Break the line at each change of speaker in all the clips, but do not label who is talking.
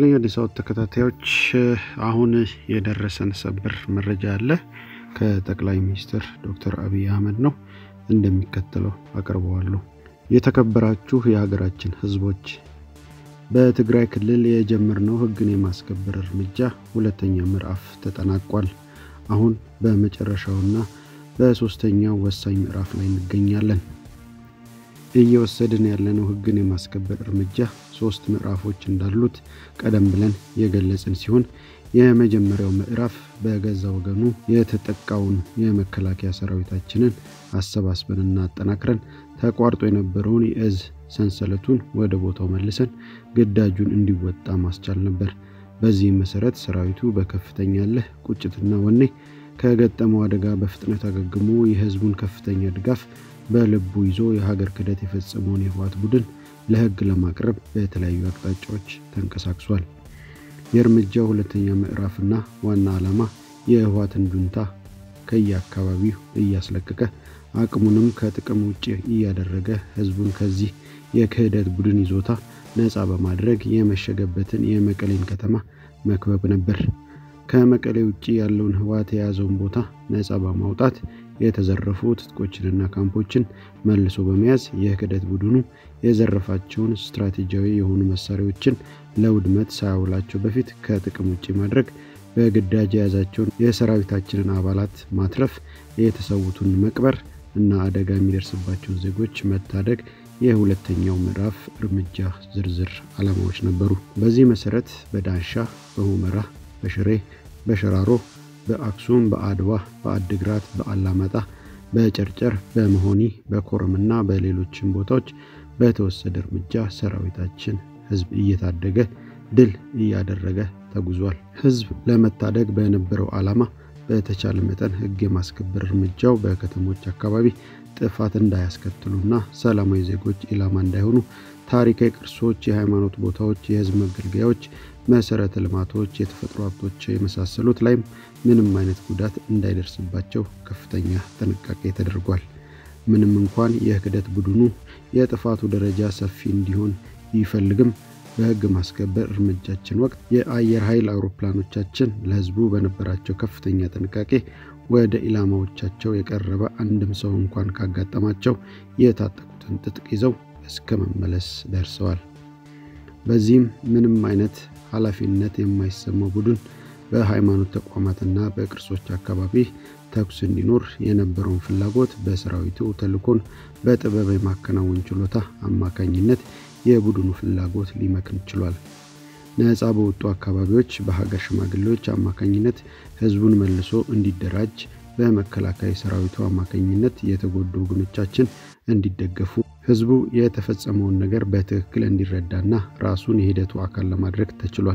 ይስጥልኝ አዲስ አበባ ተከታታዮች፣ አሁን የደረሰን ሰበር መረጃ አለ ከጠቅላይ ሚኒስትር ዶክተር አብይ አህመድ ነው። እንደሚከተለው አቀርበዋለሁ። የተከበራችሁ የሀገራችን ሕዝቦች በትግራይ ክልል የጀመርነው ሕግን የማስከበር እርምጃ ሁለተኛ ምዕራፍ ተጠናቋል። አሁን በመጨረሻውና በሶስተኛው ወሳኝ ምዕራፍ ላይ እንገኛለን። እየወሰድን ያለነው ሕግን የማስከበር እርምጃ ሶስት ምዕራፎች እንዳሉት ቀደም ብለን የገለጽን ሲሆን የመጀመሪያው ምዕራፍ በገዛ ወገኑ የተጠቃውን የመከላከያ ሰራዊታችንን አሰባስበንና አጠናክረን ተቋርጦ የነበረውን የእዝ ሰንሰለቱን ወደ ቦታው መልሰን ግዳጁን እንዲወጣ ማስቻል ነበር። በዚህም መሰረት ሰራዊቱ በከፍተኛ እልህ፣ ቁጭትና ወኔ ከገጠመው አደጋ በፍጥነት አገግሞ የህዝቡን ከፍተኛ ድጋፍ በልቡ ይዞ የሀገር ክህደት የፈጸመውን የህወሓት ቡድን ለህግ ለማቅረብ በተለያዩ አቅጣጫዎች ተንቀሳቅሷል። የእርምጃው ሁለተኛ ምዕራፍና ዋና ዓላማ የህወሓትን ጁንታ ከየአካባቢው እያስለቀቀ አቅሙንም ከጥቅም ውጭ እያደረገ ህዝቡን ከዚህ የክህደት ቡድን ይዞታ ነፃ በማድረግ የመሸገበትን የመቀሌን ከተማ መክበብ ነበር። ከመቀሌ ውጭ ያለውን ህወሓት የያዘውን ቦታ ነፃ በማውጣት የተዘረፉ ትጥቆችንና ካምፖችን መልሶ በመያዝ የክህደት ቡድኑ የዘረፋቸውን ስትራቴጂያዊ የሆኑ መሳሪያዎችን ለውድመት ሳያውላቸው በፊት ከጥቅም ውጭ ማድረግ፣ በግዳጅ የያዛቸውን የሰራዊታችንን አባላት ማትረፍ፣ የተሰዉትን መቅበር እና አደጋ የሚደርስባቸውን ዜጎች መታደግ የሁለተኛው ምዕራፍ እርምጃ ዝርዝር ዓላማዎች ነበሩ። በዚህ መሰረት በዳንሻ፣ በሁመራ፣ በሽሬ፣ በሸራሮ፣ በአክሱም፣ በአድዋ፣ በአድግራት፣ በአላማጣ፣ በጨርጨር፣ በመሆኒ፣ በኮረምና በሌሎችም ቦታዎች በተወሰደ እርምጃ ሰራዊታችን ህዝብ እየታደገ ድል እያደረገ ተጉዟል። ህዝብ ለመታደግ በነበረው ዓላማ በተቻለ መጠን ህግ የማስከበር እርምጃው በከተሞች አካባቢ ጥፋት እንዳያስከትሉና ሰላማዊ ዜጎች ኢላማ እንዳይሆኑ ታሪካዊ ቅርሶች፣ የሃይማኖት ቦታዎች፣ የህዝብ መገልገያዎች፣ መሰረተ ልማቶች፣ የተፈጥሮ ሀብቶች የመሳሰሉት ላይም ምንም አይነት ጉዳት እንዳይደርስባቸው ከፍተኛ ጥንቃቄ ተደርጓል። ምንም እንኳን የክህደት ቡድኑ የጥፋቱ ደረጃ ሰፊ እንዲሆን ቢፈልግም በህግ ማስከበር እርምጃችን ወቅት የአየር ኃይል አውሮፕላኖቻችን ለህዝቡ በነበራቸው ከፍተኛ ጥንቃቄ ወደ ኢላማዎቻቸው የቀረበ አንድም ሰው እንኳን ካጋጠማቸው የታጠቁትን ትጥቅ ይዘው እስከ መመለስ ደርሰዋል። በዚህም ምንም አይነት ኃላፊነት የማይሰማው ቡድን በሃይማኖት ተቋማትና በቅርሶች አካባቢ ተኩስ እንዲኖር የነበረውን ፍላጎት በሰራዊቱ ተልኮን በጥበብ የማከናወን ችሎታ አማካኝነት የቡድኑ ፍላጎት ሊመክን ችሏል። ነፃ በወጡ አካባቢዎች በሀገር ሽማግሌዎች አማካኝነት ህዝቡን መልሶ እንዲደራጅ በመከላከያ ሰራዊቱ አማካኝነት የተጎዱ ወገኖቻችን እንዲደገፉ ህዝቡ የተፈጸመውን ነገር በትክክል እንዲረዳና ራሱን የሂደቱ አካል ለማድረግ ተችሏል።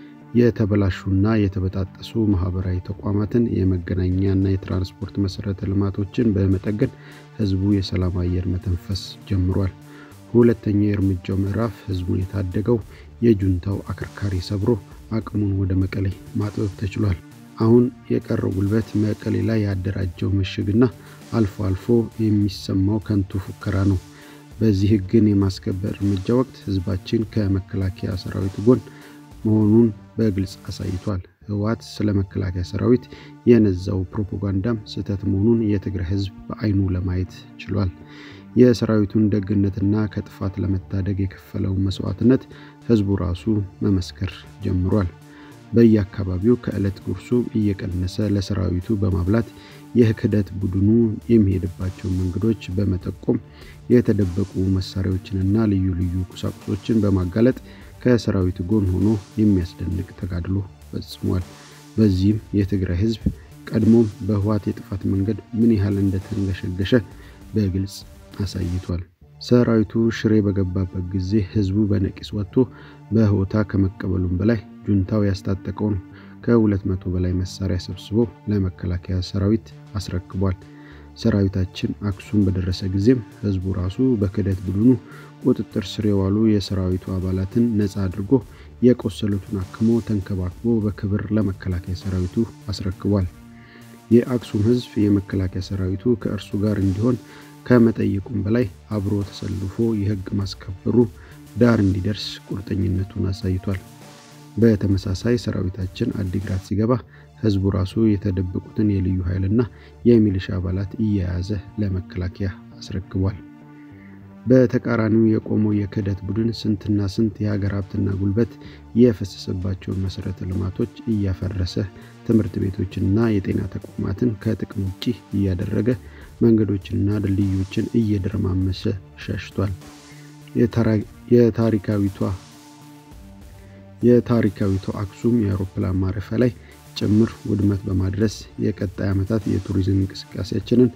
የተበላሹና የተበጣጠሱ ማህበራዊ ተቋማትን፣ የመገናኛና የትራንስፖርት መሰረተ ልማቶችን በመጠገን ህዝቡ የሰላም አየር መተንፈስ ጀምሯል። ሁለተኛው የእርምጃው ምዕራፍ ህዝቡን የታደገው የጁንታው አከርካሪ ሰብሮ አቅሙን ወደ መቀሌ ማጥበብ ተችሏል። አሁን የቀረው ጉልበት መቀሌ ላይ ያደራጀው ምሽግና አልፎ አልፎ የሚሰማው ከንቱ ፉከራ ነው። በዚህ ህግን የማስከበር እርምጃ ወቅት ህዝባችን ከመከላከያ ሰራዊት ጎን መሆኑን በግልጽ አሳይቷል። ህወሓት ስለ መከላከያ ሰራዊት የነዛው ፕሮፓጋንዳም ስህተት መሆኑን የትግራይ ህዝብ በአይኑ ለማየት ችሏል። የሰራዊቱን ደግነትና ከጥፋት ለመታደግ የከፈለውን መስዋዕትነት ህዝቡ ራሱ መመስከር ጀምሯል። በየአካባቢው ከዕለት ጉርሱ እየቀነሰ ለሰራዊቱ በማብላት የክህደት ቡድኑ የሚሄድባቸውን መንገዶች በመጠቆም የተደበቁ መሳሪያዎችንና ልዩ ልዩ ቁሳቁሶችን በማጋለጥ ከሰራዊቱ ጎን ሆኖ የሚያስደንቅ ተጋድሎ ፈጽሟል። በዚህም የትግራይ ህዝብ ቀድሞም በህወሓት የጥፋት መንገድ ምን ያህል እንደተንገሸገሸ በግልጽ አሳይቷል። ሰራዊቱ ሽሬ በገባበት ጊዜ ህዝቡ በነቂስ ወጥቶ በሆታ ከመቀበሉም በላይ ጁንታው ያስታጠቀውን ከሁለት መቶ በላይ መሳሪያ ሰብስቦ ለመከላከያ ሰራዊት አስረክቧል። ሰራዊታችን አክሱም በደረሰ ጊዜም ህዝቡ ራሱ በክህደት ቡድኑ ቁጥጥር ስር የዋሉ የሰራዊቱ አባላትን ነፃ አድርጎ የቆሰሉትን አክሞ ተንከባክቦ በክብር ለመከላከያ ሰራዊቱ አስረክቧል። የአክሱም ህዝብ የመከላከያ ሰራዊቱ ከእርሱ ጋር እንዲሆን ከመጠየቁም በላይ አብሮ ተሰልፎ የህግ ማስከበሩ ዳር እንዲደርስ ቁርጠኝነቱን አሳይቷል። በተመሳሳይ ሰራዊታችን አዲግራት ሲገባ ህዝቡ ራሱ የተደበቁትን የልዩ ኃይልና የሚሊሻ አባላት እየያዘ ለመከላከያ አስረክቧል። በተቃራኒው የቆመው የክህደት ቡድን ስንትና ስንት የሀገር ሀብትና ጉልበት የፈሰሰባቸውን መሰረተ ልማቶች እያፈረሰ ትምህርት ቤቶችንና የጤና ተቋማትን ከጥቅም ውጭ እያደረገ መንገዶችንና ድልድዮችን እየደረማመሰ ሸሽቷል። የታሪካዊቷ የታሪካዊቷ አክሱም የአውሮፕላን ማረፊያ ላይ ጭምር ውድመት በማድረስ የቀጣይ ዓመታት የቱሪዝም እንቅስቃሴያችንን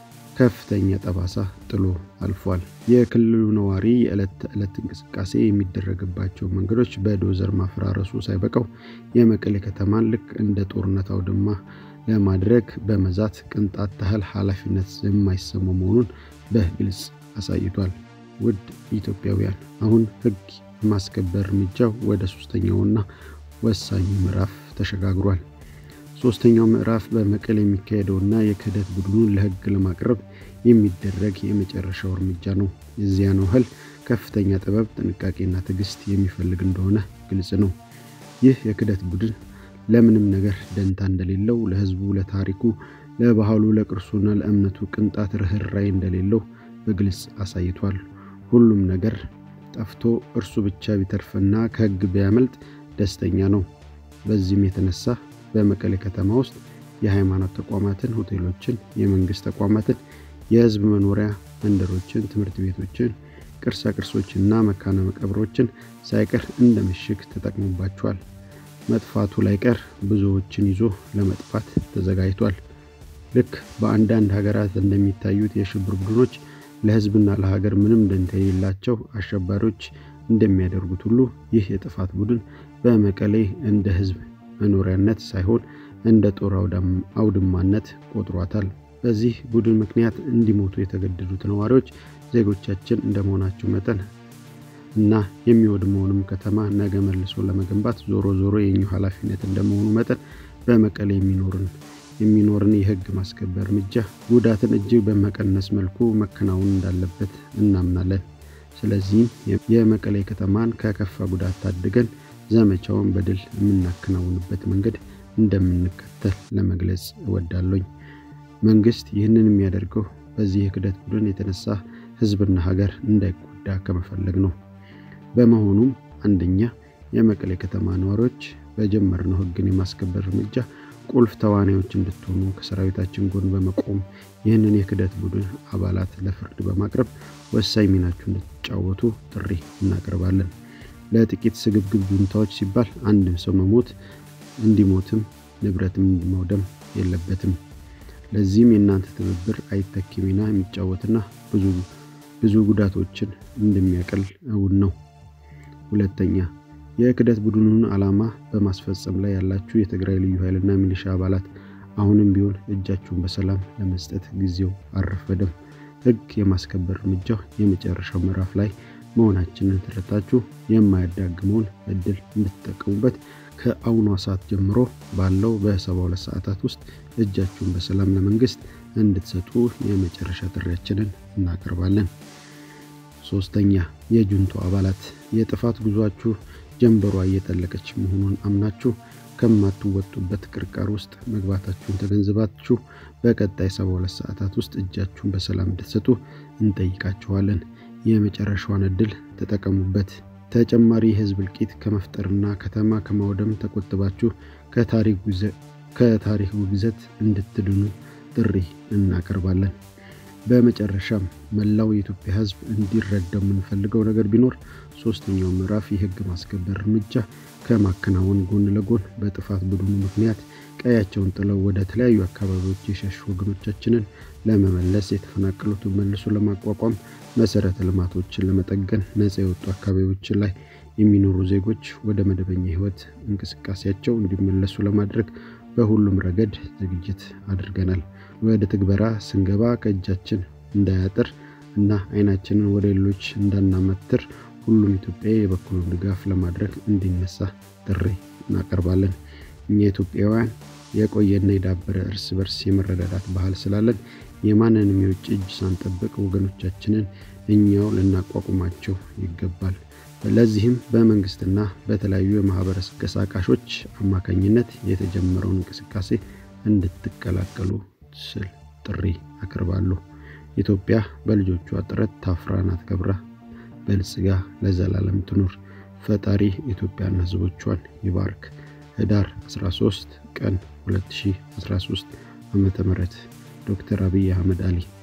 ከፍተኛ ጠባሳ ጥሎ አልፏል። የክልሉ ነዋሪ የዕለት ተዕለት እንቅስቃሴ የሚደረግባቸው መንገዶች በዶዘር ማፈራረሱ ሳይበቃው የመቀሌ ከተማን ልክ እንደ ጦርነት አውድማ ለማድረግ በመዛት ቅንጣት ታህል ኃላፊነት የማይሰማው መሆኑን በግልጽ አሳይቷል። ውድ ኢትዮጵያውያን አሁን ሕግ የማስከበር እርምጃው ወደ ሶስተኛውና ወሳኙ ምዕራፍ ተሸጋግሯል። ሶስተኛው ምዕራፍ በመቀሌ የሚካሄደውና የክህደት ቡድኑን ለህግ ለማቅረብ የሚደረግ የመጨረሻው እርምጃ ነው። የዚያን ያህል ከፍተኛ ጥበብ፣ ጥንቃቄና ትዕግስት የሚፈልግ እንደሆነ ግልጽ ነው። ይህ የክህደት ቡድን ለምንም ነገር ደንታ እንደሌለው፣ ለህዝቡ፣ ለታሪኩ፣ ለባህሉ፣ ለቅርሱና ለእምነቱ ቅንጣት ርኅራኄ እንደሌለው በግልጽ አሳይቷል። ሁሉም ነገር ጠፍቶ እርሱ ብቻ ቢተርፍና ከህግ ቢያመልጥ ደስተኛ ነው። በዚህም የተነሳ በመቀሌ ከተማ ውስጥ የሃይማኖት ተቋማትን፣ ሆቴሎችን፣ የመንግስት ተቋማትን፣ የህዝብ መኖሪያ መንደሮችን፣ ትምህርት ቤቶችን፣ ቅርሳ ቅርሶችና መካነ መቃብሮችን ሳይቀር እንደ ምሽግ ተጠቅሞባቸዋል። መጥፋቱ ላይቀር ብዙዎችን ይዞ ለመጥፋት ተዘጋጅቷል። ልክ በአንዳንድ ሀገራት እንደሚታዩት የሽብር ቡድኖች ለህዝብና ለሀገር ምንም ደንታ የሌላቸው አሸባሪዎች እንደሚያደርጉት ሁሉ ይህ የጥፋት ቡድን በመቀሌ እንደ ህዝብ መኖሪያነት ሳይሆን እንደ ጦር አውድማነት ቆጥሯታል። በዚህ ቡድን ምክንያት እንዲሞቱ የተገደዱት ነዋሪዎች ዜጎቻችን እንደመሆናቸው መጠን እና የሚወድመውንም ከተማ ነገ መልሶ ለመገንባት ዞሮ ዞሮ የኛው ኃላፊነት እንደመሆኑ መጠን በመቀሌ የሚኖርን የሚኖርን የህግ ማስከበር እርምጃ ጉዳትን እጅግ በመቀነስ መልኩ መከናወን እንዳለበት እናምናለን። ስለዚህም የመቀሌ ከተማን ከከፋ ጉዳት ታድገን ዘመቻውን በድል የምናከናውንበት መንገድ እንደምንከተል ለመግለጽ እወዳለኝ። መንግስት ይህንን የሚያደርገው በዚህ የክህደት ቡድን የተነሳ ህዝብና ሀገር እንዳይጎዳ ከመፈለግ ነው። በመሆኑም አንደኛ የመቀሌ ከተማ ነዋሪዎች በጀመርነው ህግን የማስከበር እርምጃ ቁልፍ ተዋናዮች እንድትሆኑ ከሰራዊታችን ጎን በመቆም ይህንን የክህደት ቡድን አባላት ለፍርድ በማቅረብ ወሳኝ ሚናችሁ እንድትጫወቱ ጥሪ እናቀርባለን። ለጥቂት ስግብግብ ጁንታዎች ሲባል አንድም ሰው መሞት እንዲሞትም ንብረትም መውደም የለበትም። ለዚህም የእናንተ ትብብር አይተኪ ሚና የሚጫወትና ብዙ ብዙ ጉዳቶችን እንደሚያቀል እውን ነው። ሁለተኛ የክህደት ቡድኑን ዓላማ በማስፈጸም ላይ ያላችሁ የትግራይ ልዩ ኃይልና ሚሊሻ አባላት አሁንም ቢሆን እጃችሁን በሰላም ለመስጠት ጊዜው አልረፈደም። ህግ የማስከበር እርምጃው የመጨረሻው ምዕራፍ ላይ መሆናችንን ተረታችሁ የማያዳግመውን እድል እንድትጠቀሙበት ከአሁኗ ሰዓት ጀምሮ ባለው በሰባ ሁለት ሰዓታት ውስጥ እጃችሁን በሰላም ለመንግስት እንድትሰጡ የመጨረሻ ጥሪያችንን እናቀርባለን። ሶስተኛ የጁንቶ አባላት የጥፋት ጉዟችሁ ጀንበሯ እየጠለቀች መሆኑን አምናችሁ ከማትወጡበት ቅርቃር ውስጥ መግባታችሁን ተገንዝባችሁ በቀጣይ ሰባ ሁለት ሰዓታት ውስጥ እጃችሁን በሰላም እንድትሰጡ እንጠይቃችኋለን። የመጨረሻዋን እድል ተጠቀሙበት። ተጨማሪ የህዝብ እልቂት ከመፍጠርና ከተማ ከማውደም ተቆጥባችሁ ከታሪክ ውግዘት እንድትድኑ ጥሪ እናቀርባለን። በመጨረሻም መላው የኢትዮጵያ ህዝብ እንዲረዳው የምንፈልገው ነገር ቢኖር ሶስተኛው ምዕራፍ የህግ ማስከበር እርምጃ ከማከናወን ጎን ለጎን በጥፋት ቡድኑ ምክንያት ቀያቸውን ጥለው ወደ ተለያዩ አካባቢዎች የሸሹ ወገኖቻችንን ለመመለስ፣ የተፈናቀሉትን መልሶ ለማቋቋም፣ መሰረተ ልማቶችን ለመጠገን፣ ነጻ የወጡ አካባቢዎችን ላይ የሚኖሩ ዜጎች ወደ መደበኛ ህይወት እንቅስቃሴያቸው እንዲመለሱ ለማድረግ በሁሉም ረገድ ዝግጅት አድርገናል። ወደ ትግበራ ስንገባ ከእጃችን እንዳያጥር እና አይናችንን ወደ ሌሎች እንዳናመትር ሁሉም ኢትዮጵያዊ የበኩሉን ድጋፍ ለማድረግ እንዲነሳ ጥሪ እናቀርባለን። እኛ ኢትዮጵያውያን የቆየና የዳበረ እርስ በርስ የመረዳዳት ባህል ስላለን የማንንም የውጭ እጅ ሳንጠብቅ ወገኖቻችንን እኛው ልናቋቁማቸው ይገባል። ለዚህም በመንግስትና በተለያዩ የማህበረሰብ ቀሳቃሾች አማካኝነት የተጀመረውን እንቅስቃሴ እንድትቀላቀሉ ስል ጥሪ አቅርባለሁ። ኢትዮጵያ በልጆቿ ጥረት ታፍራና ተከብራ በልጽጋ ለዘላለም ትኑር። ፈጣሪ ኢትዮጵያና ህዝቦቿን ይባርክ። ህዳር 13 ቀን 2013 ዓ.ም ዶክተር አብይ አህመድ አሊ